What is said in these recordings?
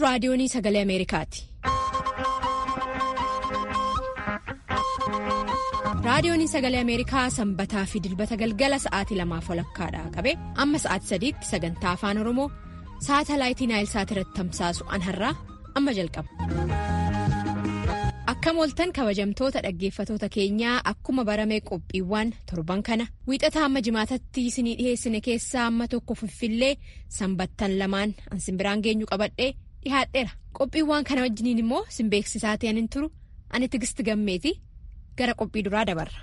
raadiyoonii sagalee Ameerikaati. Raadiyooniin sagalee Ameerikaa sanbataa fi dilbata galgala sa'aatii lamaaf walakkaadhaa qabe amma sa'aatii sadiitti sagantaa afaan Oromoo saatalaayitii Naayilsaat irratti tamsaasu an har'aa amma jalqaba. Akkam ooltan kabajamtoota dhaggeeffatoota keenyaa akkuma baramee qophiiwwan torban kana wiixataa amma jimaatatti isinii dhiheessine keessaa amma tokko Finfinnee sanbattan lamaan an simbiraan geenyu qabadhee dhihaadheera. Qophiiwwan kana wajjiniin immoo simbeeksisaa ta'an hin turu ani tigisti gammeeti. gara qophii duraa dabarra.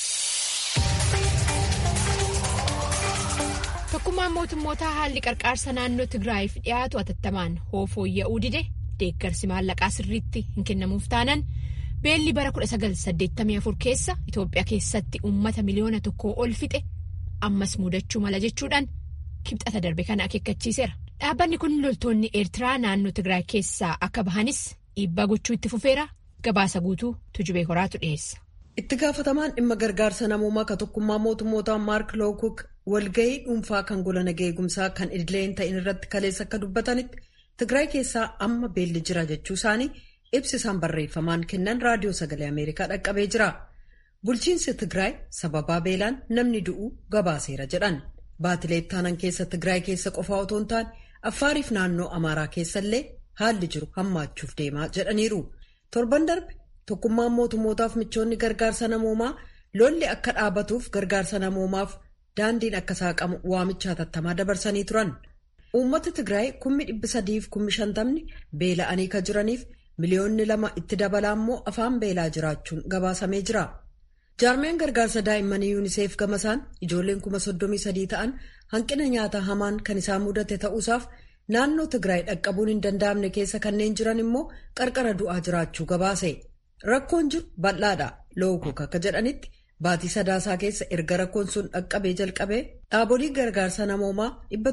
Tokkummaan mootummootaa haalli qarqaarsa naannoo Tigraayiif dhiyaatu atattamaan fooyya'uu dide deeggarsi maallaqaa sirriitti hin kennamuuf taanan beelli bara 1984 keessa Itoophiyaa keessatti uummata miliyoona tokkoo ol fixe ammas mudachuu mala jechuudhaan kibxata darbe kana akeekkachiiseera. Dhaabbanni kun loltoonni Eertiraa naannoo Tigraay keessaa akka bahanis dhiibbaa gochuu itti fufeera. Gabaasa guutuu tujubee horaatu dhiyeessa. Itti gaafatamaan dhimma gargaarsa namoomaa ka tokkummaa mootummootaa Maark Lookuk walgahii dhuunfaa kan gola nagaa eegumsaa kan idilee hin ta'in irratti kaleessa akka dubbatanitti Tigraay keessaa amma beelli jira jechuu isaanii ibsisaan barreeffamaan kennan raadiyoo sagalee Ameerikaa dhaqqabee jira. Bulchiinsi Tigraay sababaa beelaan namni du'uu gabaaseera jedhan. Baatilee ittaanan keessa Tigraay keessa qofaa otoo hin taane Affaariif naannoo Amaaraa keessallee haalli jiru hammaachuuf deemaa jedhaniiru. torban darbe tokkummaan mootummootaaf michoonni gargaarsa namoomaa lolli akka dhaabatuuf gargaarsa namoomaaf daandiin akka saaqamu waamicha hatattamaa dabarsanii turan uummata tigraay kummi dhibbi sadiif kummi shantamni beela'anii ka jiraniif miliyoonni lama itti dabalaa immoo afaan beelaa jiraachuun gabaasamee jira jaarmeen gargaarsa daa'immanii yuuniseef gamasaan ijoolleen kuma soddomii sadii ta'an hanqina nyaataa hamaan kan isaan mudate ta'uusaaf. naannoo Tigraay dhaqqabuun hin danda'amne keessa kanneen jiran immoo qarqara du'aa jiraachuu gabaase rakkoon jiru bal'aadha lookuk akka jedhanitti baatii sadaasaa keessa erga rakkoon sun dhaqqabee jalqabee dhaabolee gargaarsa namoomaa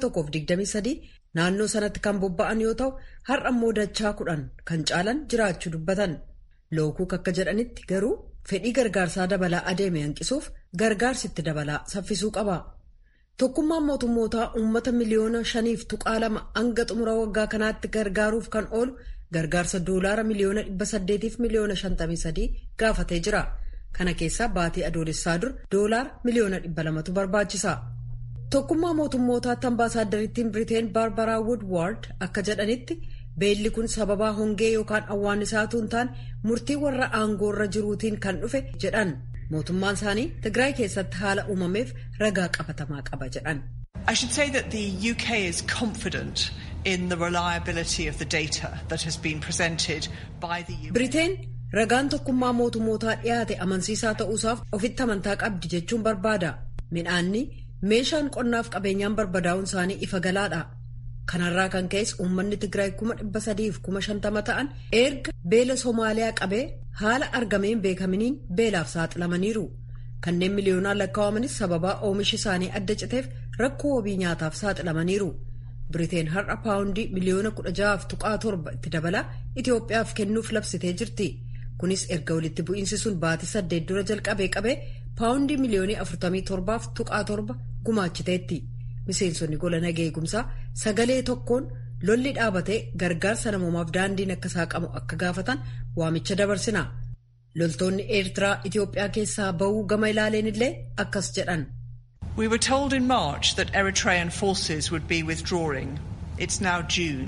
123 naannoo sanatti kan bobba'an yoo ta'u har'a immoo dachaa kudhan kan caalan jiraachuu dubbatan lookuk akka jedhanitti garuu fedhii gargaarsaa dabalaa adeeme hanqisuuf gargaarsitti dabalaa saffisuu qaba. Tokkummaan mootummootaa uummata miliyoona shaniif tuqaa lama hanga xumura waggaa kanaatti gargaaruuf kan oolu gargaarsa doolaara miliyoona dhibba saddeetiif miliyoona shantamii sadii gaafatee jira. Kana keessaa baatii adoolessaa dur doolaara miliyoona dhibba lamatu barbaachisa. Tokkummaa mootummootaatti ambaasaaddariittiin Biriteen Baarbaraa Woodward akka jedhanitti beelli kun sababaa hongee yookaan awwaannisaatuu hin taane murtii warra aangoorra jiruutiin kan dhufe jedhan. mootummaan isaanii Tigraay keessatti haala uumameef ragaa qabatamaa qaba jedhan. I should say that the UK is confident in the reliability of the data that has been presented by the UK. Biriteen ragaan tokkummaa mootummootaa dhiyaate amansiisaa ta'uusaaf ofitti amantaa qabdi jechuun barbaada. Midhaanni meeshaan qonnaaf qabeenyaan barbadaa'uun isaanii ifa galaadha. Kanarraa kan ka'es uummanni Tigraay kuma dhibba sadiif kuma shantama ta'an erga beela Somaaliyaa qabee haala argameen beekaminiin beelaaf saaxilamaniiru. Kanneen miliyoonaan lakkaa'amanis sababaa oomishi isaanii adda citeef rakkoo wabii nyaataaf saaxilamaniiru. Biriteen har'a paawundii miliyoona kudha ja'aaf tuqaa torba itti dabalaa Itoophiyaaf kennuuf labsitee jirti. Kunis erga walitti bu'iinsi sun baatii saddeet dura jalqabee qabee paawundii miliyoonii afurtamii torbaaf tuqaa torba gumaachiteetti. Miseensonni gola nagaa eegumsaa sagalee tokkoon lolli dhaabatee gargaarsa namoomaaf daandiin akka saaqamu akka gaafatan waamicha dabarsina. Loltoonni Eertiraa Itoophiyaa keessaa ba'uu gama ilaaleen illee akkas jedhan. We were told in March that Eritrean forces would be withdrawing. It's now June.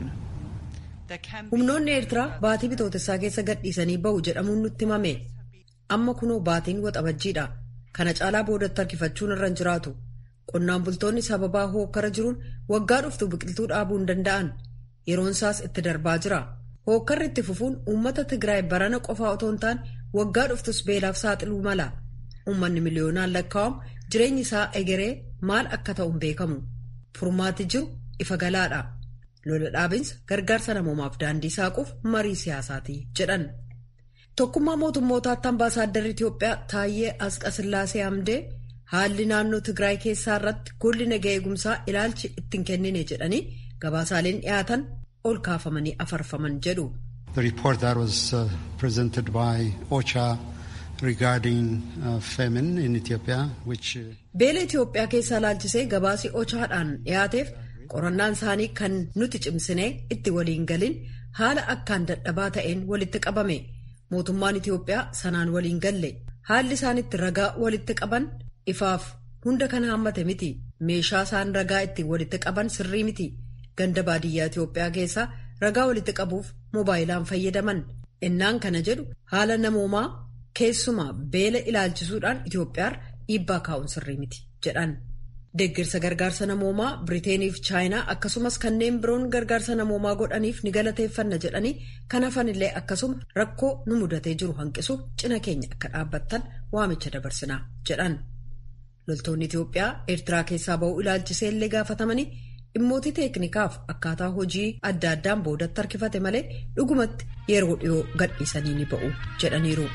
Humnoonni Eertiraa baatii bitootessaa keessa gadhiisanii ba'u jedhamuun nutti himame. Amma kunoo baatiin waxabajjiidha. Kana caalaa boodatti harkifachuun irra hin jiraatu. Qonnaan bultoonni sababaa hookkara jiruun waggaa dhuftu biqiltuu dhaabuu hin danda'an yeroon isaas itti darbaa jira. Hookkarri itti fufuun uummata Tigraay barana qofaa otoo hin taane waggaa dhuftus beelaaf saaxiluu mala. Uummanni miliyoonaan lakkaa'amu jireenyi isaa egeree maal akka ta'u hin beekamu. Furmaati jiru ifa galaadha. Lola dhaabinsa gargaarsa namoomaaf daandii saaquuf marii siyaasaati jedhan. Tokkummaa mootummootaatti ambaasaadarri Itoophiyaa Taayyee Asqasillaasee Hamdee. Haalli naannoo Tigraay keessaa irratti golli nagaa eegumsaa ilaalchi ittiin kennine jedhanii gabaasaaleen dhiyaatan ol kaafamanii afarfaman jedhu. The report that was uh, presented by OCHA regarding uh, famine in Ethiopia which. Beela Itoophiyaa keessaa ilaalchisee gabaasii OCHAadhaan dhiyaateef qorannaan isaanii kan nuti cimsinee itti waliin galin haala akkaan dadhabaa ta'een walitti qabame mootummaan Itiyoophiyaa sanaan waliin galle haalli isaan itti ragaa walitti qaban ifaaf hunda kan haammate miti meeshaa isaan ragaa ittiin walitti qaban sirrii miti ganda baadiyyaa Itiyoophiyaa keessaa ragaa walitti qabuuf moobaayilaan fayyadaman innaan kana jedhu haala namoomaa keessumaa beela ilaalchisuudhaan Itiyoophiyaarra dhiibbaa kaa'uun sirrii miti jedhan. Deeggarsa gargaarsa namoomaa Biriiteeniif Chaayinaa akkasumas kanneen biroon gargaarsa namoomaa godhaniif ni galateeffanna jedhanii kan hafanillee akkasuma rakkoo nu mudatee jiru hanqisuuf cina keenya akka dhaabbattan waamicha dabarsinaa jedhan. Loltoonni Itiyoophiyaa Eertiraa keessaa ba'uu ilaalchisee illee gaafatamanii dhimmoota teeknikaaf akkaataa hojii adda addaan boodatti harkifate malee dhugumatti yeroo dhiyoo gadhiisanii ni ba'u jedhaniiru.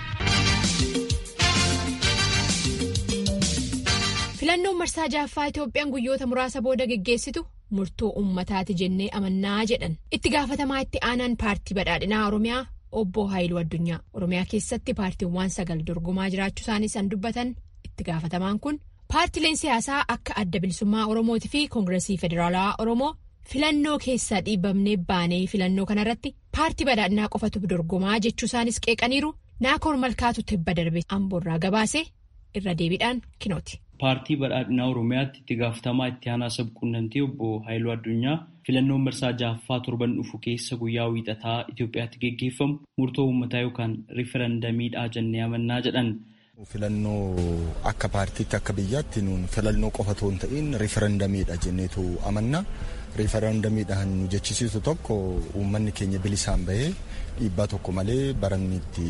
filannoon marsaa jaaffaa Itoophiyaan guyyoota muraasa booda geggeessitu murtoo uummataati jennee amannaa jedhan itti gaafatamaa itti aanaan paartii badhaadhinaa Oromiyaa obbo Haayiluu Addunyaa Oromiyaa keessatti paartiiwwan sagal dorgomaa jiraachuu isaanii san dubbatan itti gaafatamaan kun paartileen siyaasaa akka adda bilisummaa Oromootii fi koongiresii federaalawaa Oromoo filannoo keessaa dhiibamnee baanee filannoo kanarratti paartii badhaadhinaa qofatu dorgomaa jechuu isaanis qeeqaniiru naakoor malkaatu tibba darbe amboorraa gabaase irra deebiidhaan kinooti. paartii badhaadhinaa oromiyaatti itti gaafatamaa itti aanaa sabquunnamtii obbo Haayiluu Addunyaa filannoon marsaa jaaffaa torban dhufu keessa guyyaa wiixataa Itoophiyaatti geggeeffamu murtoo uummataa yookaan riifarandamiidhaa jennee amannaa jedhan. Filannoo akka paartiitti akka biyyaatti nuun filannoo qofa otoo hin ta'in riifarandamiidha jenneetu amanna. Riifarandamiidhaan nu jechisiisu tokko uummanni keenya bilisaan bahee dhiibbaa tokko malee baranni itti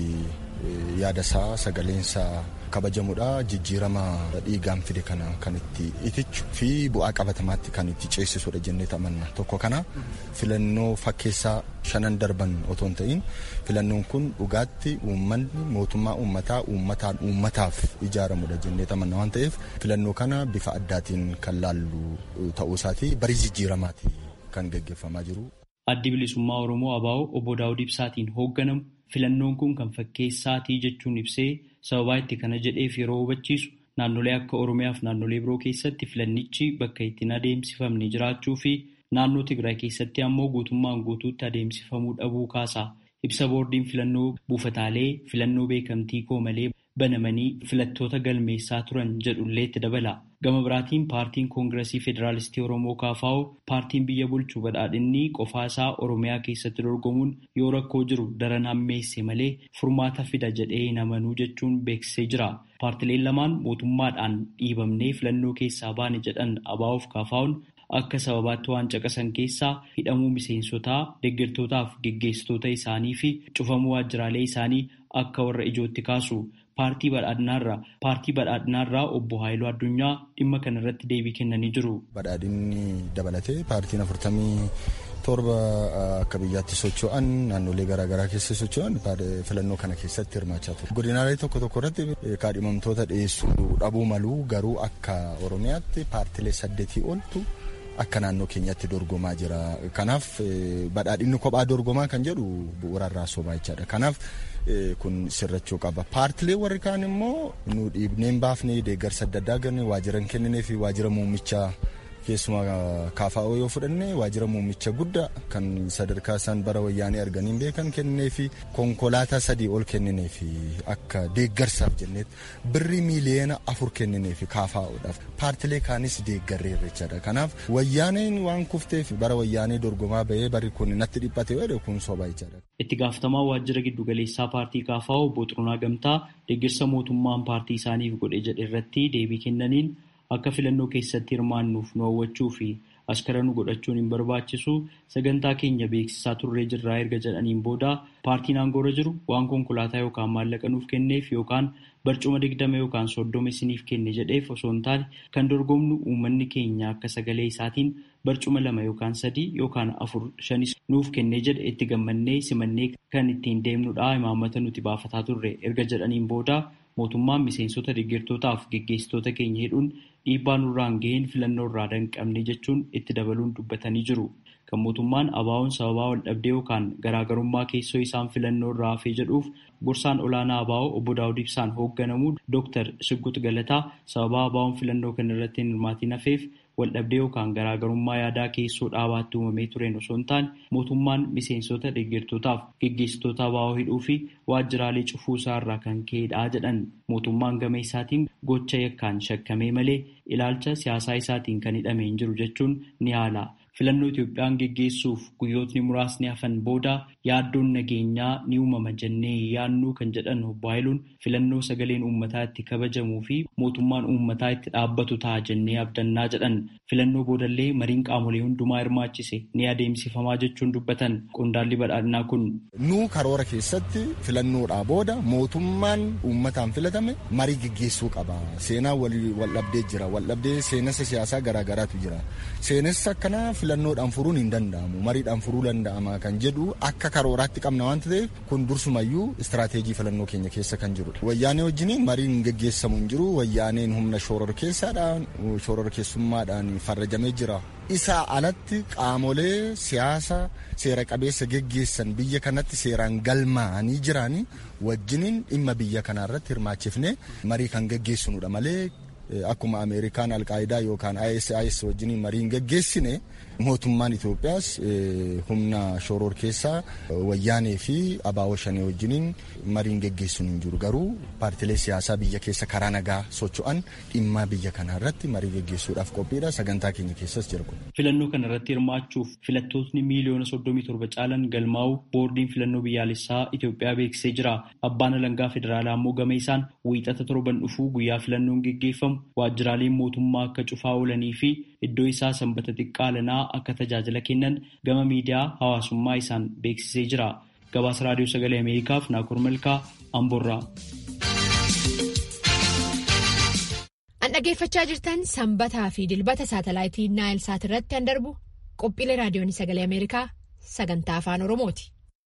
yaadasaa sagaleensaa kabajamudha jijjiirama dhiigaan fide kana kan itti itichu fi bu'aa qabatamaatti kan itti ceesisudha jennee amanna tokko kana filannoo fakkeessaa shanan darban otoo hin ta'in filannoon kun dhugaatti uummanni mootummaa uummataa uummataan uummataaf ijaaramudha jennee amanna waan ta'eef filannoo kana bifa addaatiin kan laallu ta'uu isaati barii jijjiiramaati kan gaggeeffamaa jiru. Addi bilisummaa Oromoo ABO obbo Daawud Ibsaatiin hoogganamu filannoon kun kan fakkeessaatii jechuun ibsee sababaa itti kana jedheef yeroo hubachiisu naannolee akka Oromiyaa fi naannolee biroo keessatti filannichi bakka ittiin adeemsifamne jiraachuu fi naannoo Tigraay keessatti ammoo guutummaan guutuutti adeemsifamuu dhabuu kaasa. Ibsa boordiin filannoo buufataalee filannoo beekamtii koo malee banamanii filattoota galmeessaa turan jedhullee itti dabala. Gama biraatiin paartiin koongiresii federaalistii Oromoo KFO paartiin biyya bulchu badhaadhinni qofaa isaa Oromiyaa keessatti dorgomuun yoo rakkoo jiru daran hammeesse malee furmaata fida jedhee hin amanuu jechuun beeksisee jira. Paartileen lamaan mootummaadhaan dhiibamnee filannoo keessaa baane jedhan ABO fi KFO'n akka sababaatti waan caqasan keessaa hidhamuu miseensotaa deeggartootaaf geggeessitoota isaanii fi cufamuu waajjiraalee isaanii akka warra ijootti kaasu. paartii badhaadhinaarraa paartii badhaadhinaarraa obbo Haayiluu Addunyaa dhimma kana irratti deebii kennanii jiru. Badhaadhinni dabalatee paartiin afurtamii torba akka biyyaatti socho'an naannolee garaagaraa keessa socho'an filannoo kana keessatti hirmaachaa ture. Godinaalee tokko tokko irratti kaadhimamtoota dhiyeessuu dhabuu maluu garuu akka Oromiyaatti paartilee saddeetii oltu akka naannoo keenyatti dorgomaa jira. Kanaaf badhaadhinni kophaa dorgomaa kan jedhu bu'uurarraa sobaa jechaadha. Kanaaf kun sirrachuu qaba. Paartilee warri kaan immoo nu dhiibneen baafnee deeggarsa adda addaa ganne waajjira kenninee fi waajjira muummichaa keessumaa KFO yoo fudhanne waajjira muummicha guddaa kan sadarkaa isaan bara wayyaanii arganiin beekan kennee fi konkolaataa sadii ol kennee fi akka deeggarsaaf jenneetti birrii miiliyoona afur kennee fi KFO'dhaaf paartilee kaanis deeggarreerra jechaadha. Kanaaf wayyaaneen waan kufteef bara wayyaanii dorgomaa bahee barri kun natti dhiphate jedhe kun soba jechaadha. Itti gaafatamaa waajjira giddugaleessaa paartii KFO obbo Xurunaa Gamtaa deeggarsa mootummaan paartii isaaniif godhe jedhe irratti deebii kennaniin akka filannoo keessatti hirmaannuuf nu hawwachuu fi askara nu godhachuun hin barbaachisu sagantaa keenya beeksisaa turree jirraa erga jedhaniin booda paartiin aangoorra jiru waan konkolaataa yookaan maallaqa nuuf kenneef yookaan barcuma digdama yookaan soddoma isiniif kenne jedheef osoo hin taane kan dorgomnu uummanni keenya akka sagalee isaatiin barcuma lama yookaan sadii yookaan afur shanis nuuf kennee jedhe itti gammannee simannee kan ittiin deemnudha imaammata nuti baafataa turre erga jedhaniin booda mootummaan miseensota deeggartootaaf geggeessitoota keenya hidhuun dhiibbaa nurraan ga'een filannoo irraa danqabne jechuun itti dabaluun dubbatanii jiru. Kan mootummaan ABO'n sababaa wal dhabdee yookaan garaagarummaa keessoo isaan filannoo irraa hafee jedhuuf gorsaan olaanaa ABO obbo Daawud Ibsaan hoogganamu Dr. Siggut Galataa sababaa ABO'n filannoo kana irratti hin hirmaatiin hafeef waldhabdee yookaan garaagarummaa yaadaa keessoo dhaabaatti uumamee tureen osoo hin taane mootummaan miseensota deeggartootaaf geggeessitoota abaa'oo hidhuu fi waajjiraalee cufuu isaarraa kan ka'edha jedhan mootummaan gama isaatiin gocha yakkaan shakkamee malee ilaalcha siyaasaa isaatiin kan hidhamee hin jiru jechuun ni haala. filannoo Itoophiyaan geggeessuuf guyyootni muraasni hafan booda yaaddoon nageenyaa ni uumama jennee yaannuu kan jedhan obbo Haayiluun filannoo sagaleen uummataa itti kabajamuu fi mootummaan uummataa itti dhaabbatu ta'a jennee abdannaa jedhan filannoo boodallee mariin qaamolee hundumaa hirmaachise ni adeemsifamaa jechuun dubbatan qondaalli badhaadhinaa kun. Nuu karoora keessatti filannoodhaa booda mootummaan uummataan filatame marii geggeessuu qaba. Seenaa waldhabdee jira. Waldhabdee seenessa siyaasaa garaagaraatu jira. Seenessa akkanaa filannoodhaan furuun hin danda'amu mariidhaan furuu danda'ama kan jedhu akka karooraatti qabna waan ta'eef kun dursumayyuu istiraateejii filannoo keenya keessa kan jirudha. Wayyaanee wajjin mariin geggeessamu hin jiru wayyaaneen humna shooror keessaadhaan shooror keessummaadhaan farrajamee jira. Isaa alatti qaamolee siyaasa seera qabeessa geggeessan biyya kanatti seeraan galmaa'anii jiranii wajjiniin dhimma biyya kanaarratti hirmaachifne marii kan geggeessinudha malee akkuma ameerikaan alqaayidaa yookaan ISIS wajjin mariin geggeessine mootummaan Itoophiyaas humna shooror keessaa wayyaanee fi abaawoo shanii wajjiniin mariin geggeessinu hin jiru garuu paartilee siyaasaa biyya keessa karaa nagaa socho'an dhimma biyya kanaa irratti marii geggeessuudhaaf qophiidha sagantaa keenya keessas jira kun. Filannoo kana irratti hirmaachuuf filattootni miiliyoona soddomii torba caalan galmaa'u boordiin filannoo biyyaalessaa Itoophiyaa beeksisee jira. Abbaan alangaa federaalaa immoo gama isaan wiixata torban dhufuu guyyaa filannoon geggeeffamu waajjiraaleen mootummaa akka cufaa oolanii fi iddoo isaa sanbata xiqqaa lanaa akka tajaajila kennan gama miidiyaa hawaasummaa isaan beeksisee jira. Gabaasa raadiyoo sagalee Ameerikaaf Naakur Malkaa Amboorraa. An dhaggeeffachaa jirtan sanbataa fi dilbata saatalaayitii Naayil Saat irratti kan darbu qophiilee raadiyoon sagalee Ameerikaa sagantaa afaan Oromooti.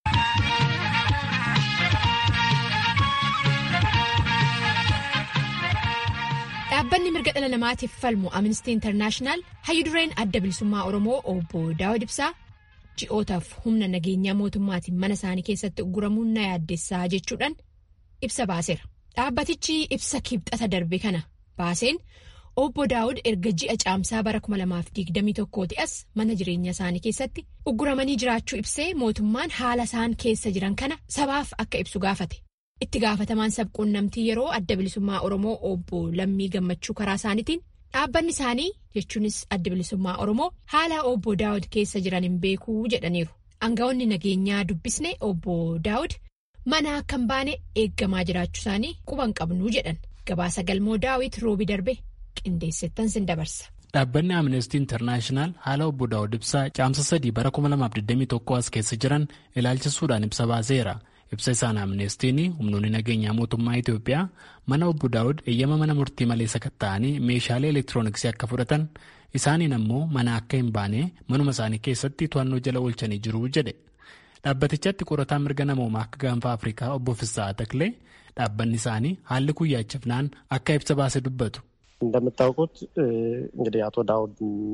Dhaabbanni mirga dhala namaatiif falmu Amnesty International hayyudureen adda bilisummaa Oromoo obbo Daawud Ibsaa ji'ootaaf humna nageenyaa mootummaatiin mana isaanii keessatti ugguramuun na yaaddessaa jechuudhaan ibsa baaseera. Dhaabbatichi ibsa kibxata darbe kana baaseen obbo Daawud erga ji'a caamsaa bara 2021 as mana jireenya isaanii keessatti ugguramanii jiraachuu ibsee mootummaan haala isaan keessa jiran kana sabaaf akka ibsu gaafate. Itti gaafatamaan sabquunnamtii yeroo adda bilisummaa Oromoo obbo Lammii Gammachuu karaa isaaniitiin dhaabbanni isaanii jechuunis adda bilisummaa Oromoo haala obbo Daawud keessa jiran hin beekuu jedhaniiru. Aangawoonni nageenyaa dubbisne obbo Daawud mana akka hin baane eeggamaa jiraachuu isaanii quban qabnuu jedhan. Gabaasa galmoo Daawit roobi darbe qindeessettan sin dabarsa. Dhaabbanni Amnesty International haala obbo Daawud ibsaa caamsa sadii bara 2021 as keessa jiran ilaalchisuudhaan ibsa baaseera. ibsa isaan amneestiin humnoonni nageenyaa mootummaa Itoophiyaa mana obbo Daawud eeyyama mana murtii malee sakatta'anii meeshaalee elektirooniksii akka fudhatan isaaniin ammoo mana akka hin baane manuma isaanii keessatti to'annoo jala oolchanii jiru jedhe. Dhaabbatichatti qorataa mirga namoomaa akka gaanfa Afrikaa obbo Fissaa Taklee dhaabbanni isaanii haalli kun yaachifnaan akka ibsa baase dubbatu. እንደምታውቁት እንግዲህ አቶ ዳውድ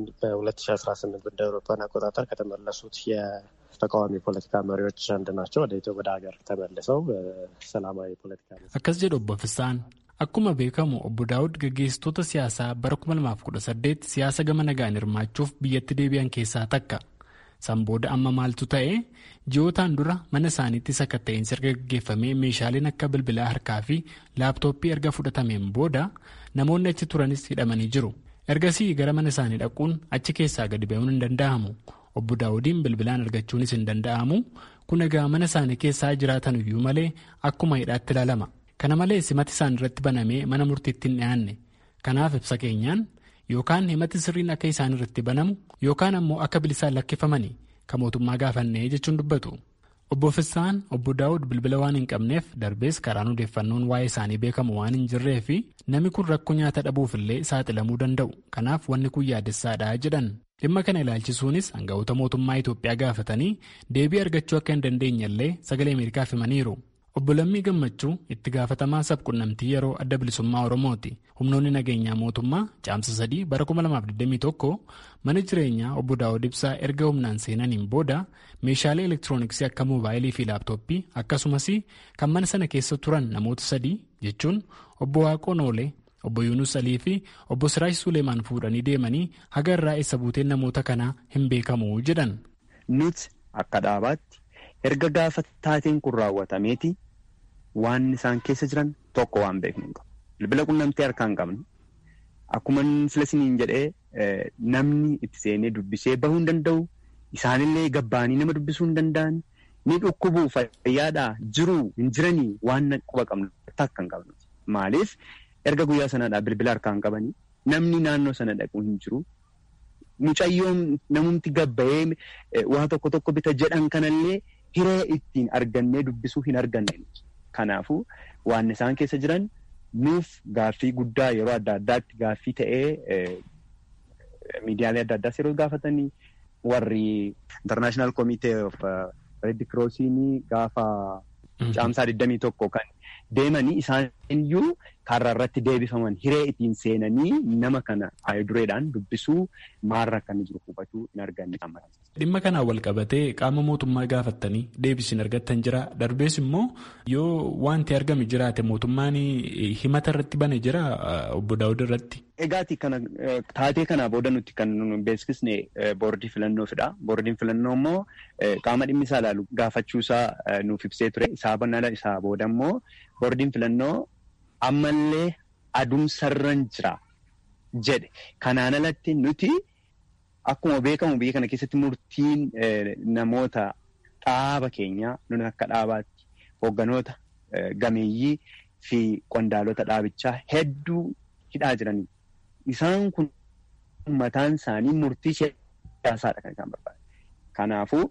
በ2018 እንደ አውሮፓውያን አቆጣጠር ከተመለሱት ተቃዋሚ ፖለቲካ መሪዎች አንድ ናቸው። ወደ ኢትዮ ወደ ሀገር ተመልሰው ሰላማዊ ፖለቲካ akkas jedhu obbo Fissaan akkuma beekamu obbo Daawud gaggeessitoota siyaasaa bara 2018 siyaasa gama nagaan hirmaachuuf biyyatti deebi'an keessaa takka. San booda amma maaltu ta'e ji'ootaan dura mana isaaniitti sakatta'insi erga gaggeeffamee meeshaaleen akka bilbilaa harkaa fi laaptooppii erga fudhatameen booda namoonni achi turanis hidhamanii jiru. Ergasii gara mana isaanii dhaquun achi keessaa gadi ba'uun hin danda'amu. Obbo Daawudiin bilbilaan argachuunis hin danda'amu. Kun egaa mana isaanii keessaa jiraatan iyyuu malee akkuma hidhaatti ilaalama. Kana malees himati isaan irratti banamee mana murtiitti hin dhiyaanne. Kanaaf ibsa keenyaan yookaan himati sirriin akka isaan irratti banamu yookaan ammoo akka bilisaan lakkifamanii kan mootummaa gaafannee jechuun dubbatu. Obbo Fissaan obbo Daawud bilbila waan hin qabneef darbees karaan odeeffannoon waa'ee isaanii beekamu waan hin jirree fi namni kun rakkoo nyaata dhabuufillee saaxilamuu danda'u. Kanaaf wanni kun yaaddessaadha jedhan. Dhimma kana ilaalchisuunis hangafoota mootummaa Itoophiyaa gaafatanii deebii argachuu akka hin dandeenyellee sagalee Ameerikaaf himaniiru. Obbo Lammii Gammachuu itti gaafatamaa sabquunnamtii yeroo adda bilisummaa Oromooti. Humnoonni nageenyaa mootummaa caamsa sadii bara 2021 mana jireenyaa obbo Daawud Ibsaa erga humnaan seenaniin booda meeshaalee elektirooniksii akka moobaayilii fi laaptooppii akkasumas kan mana sana keessa turan namoota sadii jechuun obbo Waaqoo Noolee, Obbo Yuunus Alii fi obbo Siraash Suleemaan fuudhanii deemanii haga irraa eessa buuteen namoota kanaa hin beekamu jedhan. Nuti akka dhaabaatti erga gaafa taateen kun raawwatameeti waan isaan keessa jiran tokko waan beeknu hin qabu. Bilbila qunnamtee harkaa hin qabnu. Akkuma filasiniin jedhee namni itti seenee dubbisee bahuu hin danda'u. Isaanillee gabbaanii nama dubbisuu hin danda'an. Ni dhukkubuu fayyaadhaa jiruu hin jiranii waan quba qabnu takka hin qabnu. Maaliif erga guyyaa sanaadhaa bilbila harkaa hin qabanii namni naannoo sana dhaqu hin jiru. Mucayyoon namumti gabbayee waa tokko tokko bita jedhan kanallee hiree ittiin argannee dubbisuu hin arganne. Kanaafuu waan isaan keessa jiran nuuf gaaffii guddaa yeroo adda addaatti gaaffii ta'ee miidiyaalee adda addaas yeroo gaafatanii warri International Committee of Red Crossiin gaafa caamsaa 21 kan deemanii isaan iyyuu karra irratti deebifaman hiree ittiin seenanii nama kana dureedhaan dubbisuu maarra akka inni jiru hubachuu hin arganne. Dhimma kanaan wal qabatee qaama mootummaa gaafattanii deebii argattan jira. Darbees immoo yoo wanti argame jiraate mootummaan himata irratti bane jira obbo Daawud irratti. Egaati kana taatee kanaa booda nuti kan beeksisne boordii filannoofiidha. Boordiin filannoo immoo qaama dhimmi isaa ilaalu gaafachuusaa nuuf ibsee ture. Isaa banala isaa booda immoo boordiin filannoo ammallee adumsarran jira jedhe. Kanaan alatti nuti akkuma beekamu biyya kana keessatti murtiin namoota dhaaba keenyaa nuni akka dhaabaatti hoogganoota gameeyyii fi qondaalota dhaabichaa hedduu hidhaa jiranii. Isaan kun mataan isaanii murtii siyaasaadha kan isaan barbaadu. Kanaafuu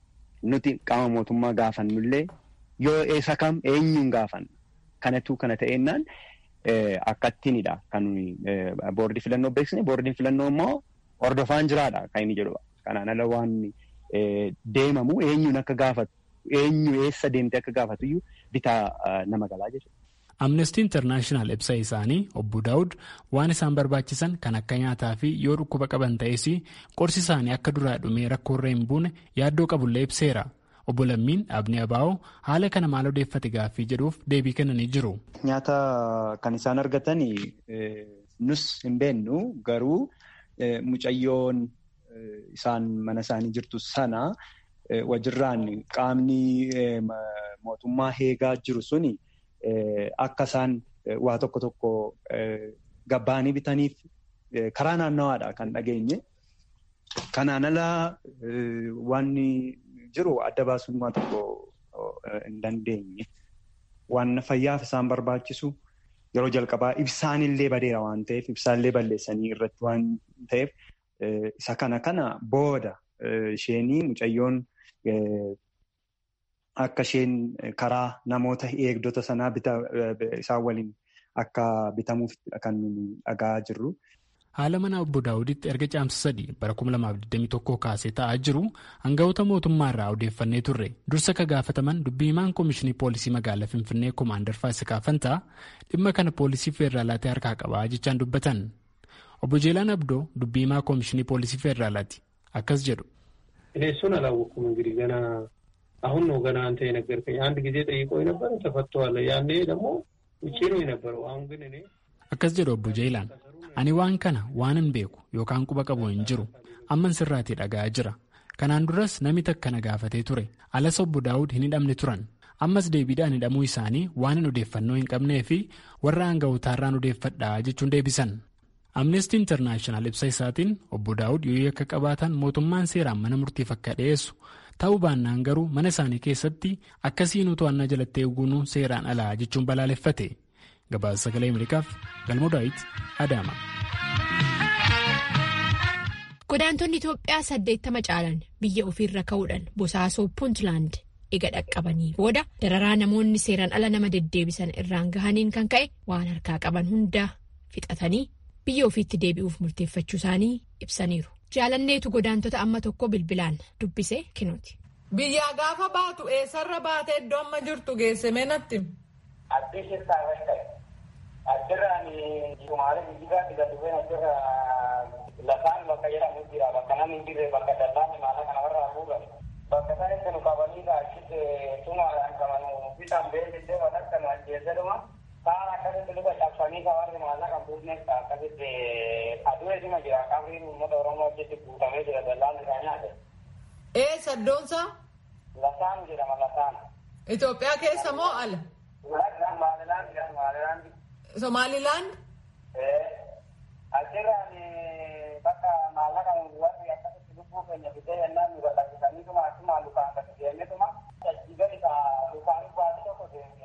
nuti qaama mootummaa gaafannullee yoo eessa kam eenyuun gaafanna. Kanatu kana ta'ennaan akkattiinidha kan boordii filannoo beeksisne. Boordiin filannoo immoo hordofaan jiraadha kan inni jedhudha. Kanaan ala waan deemamu eenyuun akka gaafatu eenyu eessa deemtee akka gaafatu iyyuu bitaa nama galaa jechuudha. Amnestii Intarnaashinaal ibsa isaanii obbo Daawud waan isaan barbaachisan kan akka nyaataa fi yoo dhukkuba qaban ta'es qorsi isaanii akka duraa dhumee rakkoorra hin buune yaaddoo qabullee ibseera. Obbo Lammiin Abnii Abaa'oo haala kana maal odeeffate gaaffii jedhuuf deebii kennanii jiru. Nyaata kan isaan argatan nus hin beennu garuu mucayyoon isaan mana isaanii jirtu sana wajjirraan qaamni mootummaa eegaa jiru suni akka isaan waa tokko tokko gabbaanii bitaniif karaa naannawaadha kan dhageenye. Kanaan alaa waan jiru adda baasuun waa tokko hin dandeenye. Waan fayyaaf isaan barbaachisu yeroo jalqabaa ibsaanillee badeera waan ta'eef ibsaallee balleessanii irratti waan ta'eef isa kana kana booda isheenii mucayyoon akka isheen karaa namoota eegdota sanaa isaan waliin akka bitamuuf kan dhagaa jirru. Haala mana obbo Daawuditti erga caamsa sadii bara 2021 kaasee ta'aa jiru hangafoota mootummaa irraa odeeffannee turre dursa ka gaafataman dubbii himaan koomishinii poolisii magaalaa Finfinnee Koomaandar Faasikaa Fantaa dhimma kana poolisii feeraalaatti harkaa qabaa jechaan dubbatan. Obbo Jeelaan Abdoo dubbii himaa koomishinii poolisii feeraalaati akkas jedhu. እሱን አላወኩም እንግዲህ ገና አሁን ነው ገና አንተ የነገርከኝ። አንድ ጊዜ ጠይቆ የነበረ ተፈቷል። ያኔ ደግሞ ውጭ ነው የነበረው። አሁን ግን እኔ akkas jedhu obbo Jeelaan ani waan kana waan hin beeku yookaan quba qabu hin jiru amman sirraatii dhaga'aa jira kanaan duras namni takka na gaafatee ture alas obbo Daawud hin hidhamne turan ammas deebiidhaan hidhamuu isaanii waan hin odeeffannoo hin qabnee fi warra aanga'ootaarraan odeeffadhaa jechuun deebisan. Amnestii Intarnaashinaal ibsa isaatiin obbo Daawud yoo akka qabaatan mootummaan seeraan mana murtiif akka dhiyeessu ta'uu baannaan garuu mana isaanii keessatti akkasiin to'annaa jalatti eeguun seeraan alaa jechuun balaaleffate. Gabaasa sagalee Ameerikaaf Galmoo Daawit Adaama. Godaantonni Itoophiyaa saddeettama caalan biyya ofiirra ka'uudhaan bosaasoo Puuntland ega dhaqqabanii booda dararaa namoonni seeraan ala nama deddeebisan irraan gahaniin kan ka'e waan harkaa qaban hunda fixatanii biyya ofiitti deebi'uuf murteeffachuu isaanii ibsaniiru. Jaalanneetu godaantota amma tokko bilbilaan dubbisee kinooti. Biyyaa gaafa baatu eessarra baatee iddoo amma jirtu geessamee natti. Addee keessaa irratti ta'e. Addirraan Sumaalee Mijigaa dhiga dhufeen addirra lafaan bakka jedhamu jira. Bakka namni hin jirre bakka dallaan maala kana warra haguugan. Bakka isaanitti nu qabanii achitti sumaadhaan qabanu bitaan beeksisee waan akka nu ajjeesedhuma kaan akkasitti luka cabsanii kawarri maallaqa iddoonsaa? Lasaan jedhama lasaan. Itoophiyaa keessa moo ala? Maalilaand jedhama maalilaand. Somaalilaand? Achirraan bakka maallaqa warri akkasitti lubbuu keenya fidee yennaan nu baqaqqisaniituma akkuma lukaan gadi deemnetuma jajjigani ka lukaan baasii tokko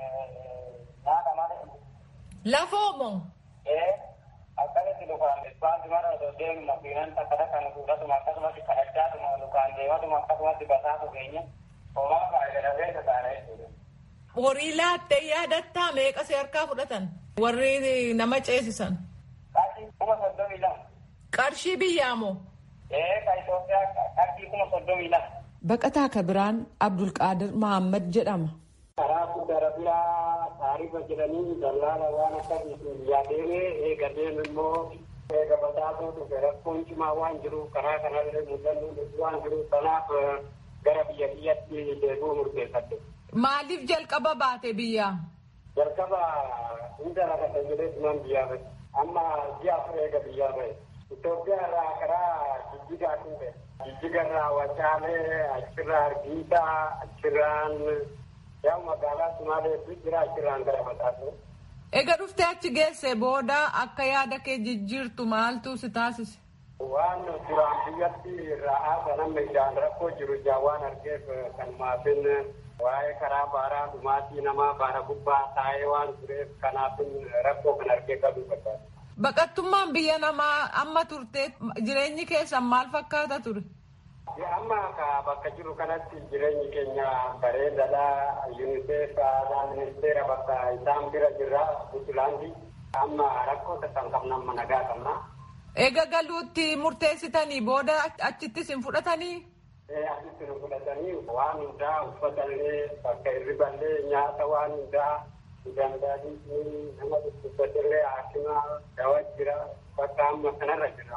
nyaata malee. Lafoomoo? akkasitti lukaan baasii mara osoo deemu makiinan takka takka nu fuudhatuma akkasumatti kadhachaatuma lukaan deematuma akkasumatti basaatu keenya homaa faayidadafee tasaana jechuudha. Horii laattee yaadattaa meeqa si harkaa fudhatan? Warri nama ceesisan? Qarshii kuma soddomii lama. Qarshii biyyaa moo? Ee ka Itoophiyaa qarshii kuma soddomii lama. Baqataa Kabiraan Abdulqaadir Mahammad jedhama. Karaa fuuldura biraa taarifa jedhanii dallaala waan akkasiitiin yaadeemee eega deemu immoo eega bataatoo dhufe rakkoon cimaa waan jiru karaa kanallee mul'annu waan jiru kanaaf gara biyya biyyatti deebi'uu murteeffadde. Maaliif jalqaba baate biyyaa? Jalqaba hunda rakata jedhee tuman biyyaa bahe. Amma ji'a afur eega biyyaa bahe. Itoophiyaa irraa karaa jijjigaa dhufe. Jijjiga irraa Wacaalee, achirraa Hargeysaa, achirraan yaa magaalaa Sumaaleetu jira achirraan gara Mataatu. Eega dhuftee achi geesse booda akka yaada kee jijjiirtu maaltu si taasise? Waan duraan biyyatti ra'aa sanamma ijaan rakkoo jiru ijaan waan argeef kan maafin waa'ee karaa baaraa dhumaatii namaa baara gubbaa taa'ee waan tureef kanaafin rakkoo kan argee qabuu barbaada. Baqattummaan biyya namaa amma turte jireenyi keessan maal fakkaata ture? Amma bakka jiru kanatti jireenyi keenya bareedaadha. UNICEF ministeera bakka isaan bira jirra Buntulaandi. Amma rakkoo kan qabna amma nagaa qabna. Eega galuutti murteessitanii booda achittis hin fudhatanii? Asitti nu fudhatanii waan hundaa uffatallee bakka hirriballee nyaata waan hundaa danda'anii nama dhukkubsatillee haakima dawaa jira bakka amma kanarra jira.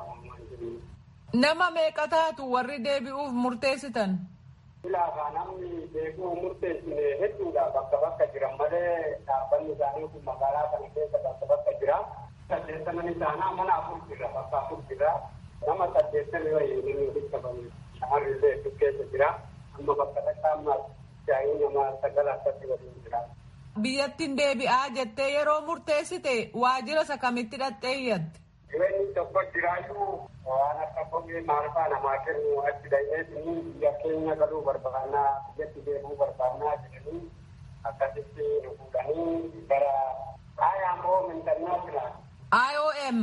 Nama meeqa taatu warri deebi'uuf murteessitan? Ilaafa namni deebi'uu murteessine hedduudha bakka bakka jiran malee dhaabbanni isaanii kun magaalaa kana keessa bakka bakka jira. Saddeettaman isaanaa mana afur jira bakka afur jira. Nama saddeettami wayii namni walitti qabame shamarri illee hedduu keessa jira. Amma bakka takka amma jaayii nama sagal akkatti waliin jira. Biyyattiin deebi'aa jettee yeroo murteessite waajjira isa kamitti dhattee iyyatte? Jireenyi tokko jiraayyuu waan akka kophee maalfaa namaa kennu achi da'eetii biyya keenya galuu barbaannaa biyyatti deebi'uu barbaannaa jedhanii akkasitti nu fuudhanii gara IOM International. IOM.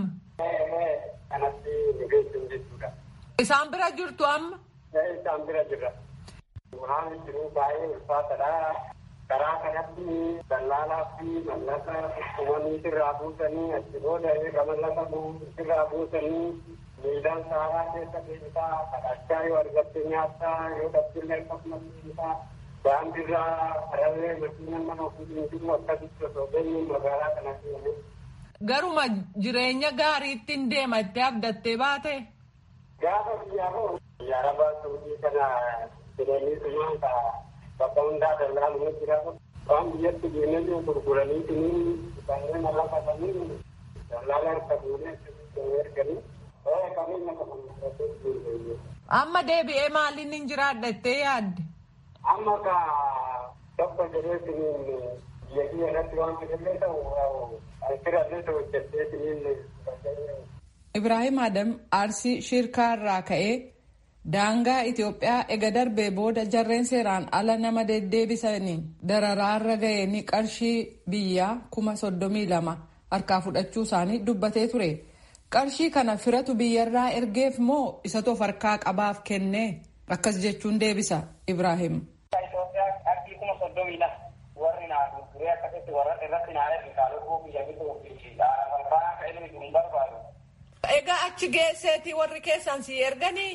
Kanatti nu geessuun jechuudha. Isaan bira jirtu amma? Isaan bira jirra. Waan jiruu baay'ee ulfaatadha. karaa kanatti dallaalaa fi mallaqa uummanni sirraa buusanii achi booda eega mallaqa sirraa buusanii miidhaan saaraa keessa deemtaa kadhachaa yoo argatte nyaattaa yoo dhabdillee akkasumas deemtaa daandiirraa karallee makiinaan nama ofiitiin jiru akkasitti osoo geenyu magaalaa kana seene. Garuma jireenya gaariittiin deema itti abdattee baate. Gaafa biyyaa hoo biyya arabaa suudii kana jedhanii sumaa bakka hundaa dallaalu jira waan biyyatti deemee gurguranii tiniin kanneen lafa kanneen dallaala harka fuudhee erganii qabeenya qaban. Amma deebi'ee maaliin hin jiraadha jettee yaadde? Amma ka tokko jedhee tiniin biyya biyya irratti waan fedhallee ta'u alfirallee ta'u jettee tiniin. Ibrahim Adam Arsii Shirkaa irraa ka'ee Daangaa Itoophiyaa ega darbee booda jarreen seeraan ala nama deddeebisaniin dararaarra ga'een qarshii biyyaa kuma soddomii lama harkaa fudhachuu isaanii dubbatee ture. Qarshii kana firatu biyyarraa ergeef moo isa toof harkaa qabaaf kennee akkas jechuun deebisa Ibrahim. Itoophiyaa qarshii kuma soddomii lama warri naa gurguree akkasitti warra irratti naa ergisaa lubbuu biyya bituu fi barbaanaa ka ilmi hin barbaadu. Egaa achi geesseeti warri keessan si erganii?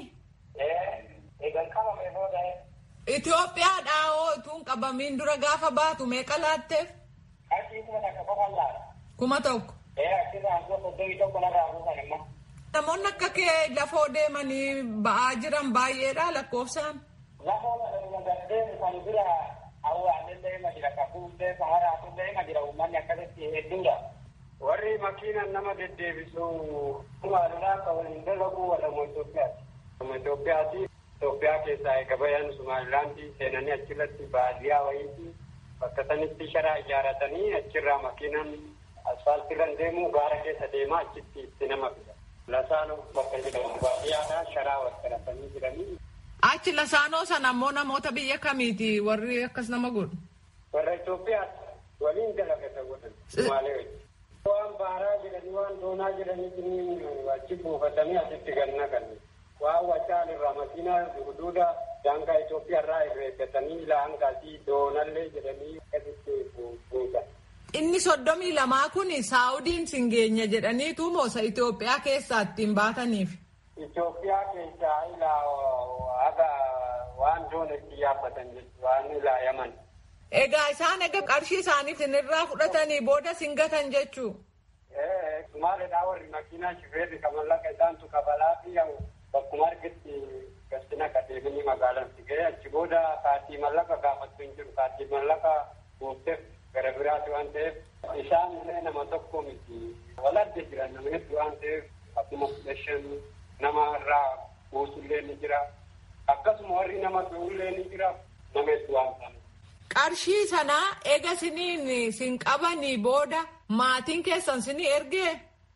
Egan qabame booda. Itoophiyaadhaa hoo utuun qabamiin dura gaafa baatu meeqa laatteef? Qarshii kuma takka qofa laata. Kuma tokko. Ee achirraa kuma soddomii tokko narraa buusan immoo. Namoonni akka kee lafoo deemanii ba'aa jiran baay'eedha lakkoofsaan. Lafoo gaddeemu kan bira awwaallee ima jira kakuullee samaraatullee ima jira uummanni akkasitti hedduudha. Warri makiinaan nama deddeebisu maalidhaa ka waliin dalagu walamu Itoophiyaati. Itoophiyaati Itoophiyaa keessaa eega bayan Sumaalilaandii seenanii achirratti baadiyyaa wayiiti bakka sanitti sharaa ijaaratanii achirraa makiinaan asfaaltiirra deemuu gaara keessa deemaa achitti itti nama fida. Lasaanoo bakka jedhamu baadiyyaadhaa sharaa wakkaratanii jiranii. Achi lasaanoo sana ammoo namoota biyya kamiiti warri akkas nama godhu? Warra Itoophiyaa waliin dalagata godhan Sumaalee wajjin. Waan baaraa jedhanii waan doonaa jedhanii achi buufatanii asitti ganna ganne. Waan wacaan irraa makiinaa huduuda daangaa Itoophiyaa irraa irreeffatanii laangaasii doonallee jedhanii asitti buusan. Inni soddomii lamaa kun Saawudiin singeenya jedhaniitu moosa Itoophiyaa keessaa ittiin baataniif. Itoophiyaa keessaa ilaa haga waan doona itti yaabbatan jechuudha waan ilaa yaman. Egaa isaan egaa qarshii isaanii sinirraa fudhatanii booda singatan jechuu. Maalidhaa warri makiinaa shifeerri kan mallaqa isaantu kabalaa fi bakkuma argitti gastina qadeemanii magaalaan si ga'e achi booda kaartii mallaqa gaafattu hin jiru kaartii mallaqa buufteef gara biraati waan ta'eef isaan illee nama tokko miti wal adda jiran nama hedduu waan ta'eef akkuma kudha shan nama irraa buusullee ni jira akkasuma warri nama fe'ullee ni jira nama hedduu waan ta'eef. Qarshii sanaa eega siniin sin qabanii booda maatiin keessan sinii ergee?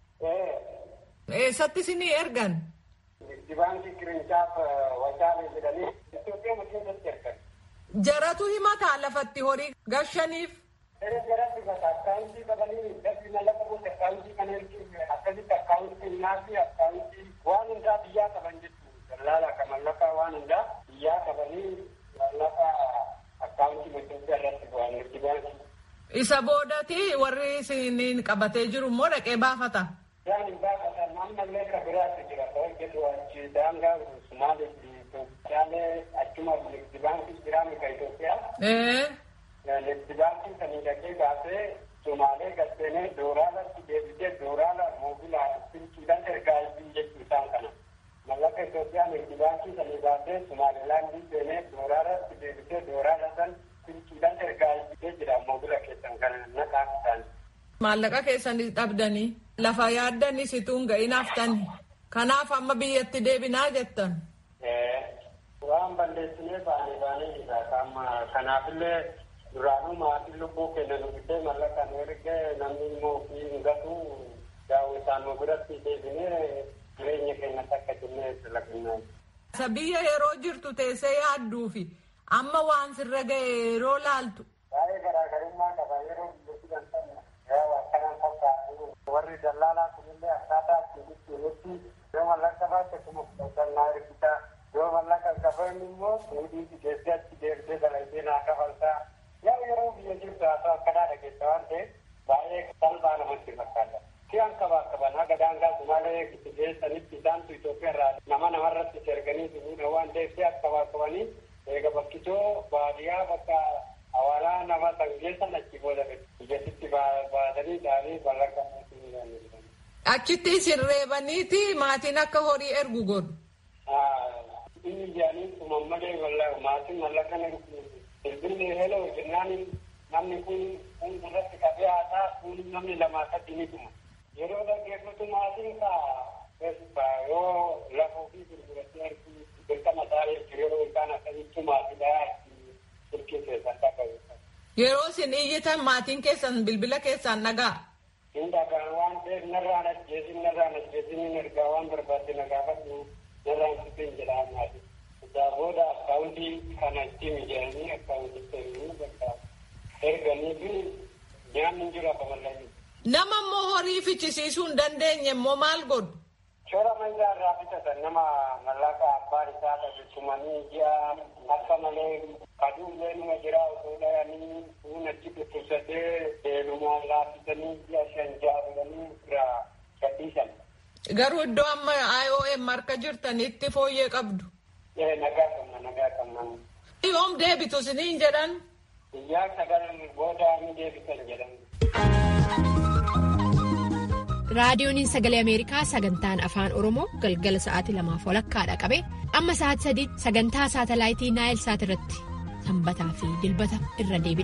Eessatti sinii ergan? Baankii Kirinchaaf Wacaalee jedhanii Itoophiyaa keessatti ergan. Jaratu himataa lafatti horii gashaniif? Jaratti bata akkaawuntii qabanii dafii mallaqa gosa akkaawuntii kan ergin akkasitti akkaawuntii nyaati akkaawuntii waan hundaa biyyaa qaban jechuudha. Dallaala akka mallaqa waan hundaa biyyaa qabanii mallaqa akkaawuntii Itoophiyaa irratti bu'an nuti baankii. Isa boodati warri isiniin qabatee jiru immoo dhaqee baafata. Isaan hin baafatan ammallee kan biraatti jira ta'uu jedhu achi daangaa Sumaalee fi Itoophiyaalee achuma Ligdi baankii jira mika Itoophiyaa. Ligdi baankii sanii dhaqee baasee Sumaalee gasseenee dooraalatti deebisee dooraala moobilaa silkiidhaan ergaa isin jechuu isaan kana. Mallaqa Itoophiyaa Ligdi baankii sanii baasee Sumaalilaandii seenee dooraalatti deebisee dooraala san silkiidhaan ergaa isin jira moobila keessan kana naqaa isaanii. Maallaqa keessanis dhabdanii lafa yaaddanii situun ga'in haftani. Kanaaf amma biyyatti deebinaa jettan. Waan balleessinee baanee baanee jira. Amma kanaafillee duraanuu maatiin lubbuu kenna nuufitee mallaqa nu ergee namni immoo ofii hin gatu daawwi isaan nu biratti deebinee jireenya keenya takka jennee dalagnaa. Isa biyya yeroo jirtu teessee yaadduufi amma waan sirra ga'e yeroo laaltu. Baay'ee garaagarummaa qaba yeroo biyya jiran akkanaan fakkaatu warri dallaalaa kunillee akkaataa ittiin ittiin yoo mallaqa baatte kuma fudhatannaa ergitaa yoo mallaqa qaban immoo fuudhii geessee achi deebisee dalagsee naa kafaltaa yaa yeroo biyya jirtu haa ta'u akkanaa dhageessa waan ta'eef baay'ee salphaa namatti fakkaata. Si'an qabaa qaban haga daangaa Sumaalee itti geessanitti isaantu Itoophiyaa irraa nama namarratti erganii fuudhan waan ta'eef si'an qabaa qabanii eega bakkitoo baadiyyaa bakka awaalaa nama sangeessan achi booda biyyattitti baatanii dhaanii mallaqa Achitti isin reebaniiti maatiin akka horii ergu godhu. Inni ijaanii kuman malee maatiin mallaqa bilbilli heloo jennaan namni kun kun irratti qabee haasaa kun namni lamaa sadii ni dhuma. Yeroo dhaggeeffatu maatiin kaa yoo lafuu fi gurguratti ergu dirqama isaa jechuudha yeroo isaan akkasitti maatiidhaa turkii keessan dhagahu. Yeroo isin iyyitan maatiin keessan bilbila keessaan dhagaa. Hin dhagaan waan ta'eef narraan ajjeesin narraan ajjeesin hin ergaa waan barbaadde na gaafadhu narraan sifin jedhaa maatii. Isaa booda akkaawuntii kana itti mijaa'anii akkaawuntii seenanii bakka erganii fi nyaanni hin jiru akka mallattee. Nama immoo horii fichisiisuu hin dandeenye immoo maal godhu? Shoora manjaa irraa bitatan nama mallaqa abbaan isaa dhabeessumanii ji'a akka malee kaduullee numa jira osoo dhayanii fuun achi dhukkubsatee deelumaan laaffisanii ji'a shan ja'a godhanii irraa gadhiisan. Garuu iddoo amma IOM harka jirtanitti fooyyee qabdu. Ee nagaa qabna nagaa qabna. Yoom deebitu isiniin jedhan? Guyyaa sagal booda ni deebitan jedhan. raadiyooniin sagalee ameerikaa sagantaan afaan oromoo galgala sa'aatii lamaaf walakkaadha qabe amma sa'aatii sadii sagantaa saatalaayitii naayil saat irratti sanbataa fi dilbata irra deebi'a.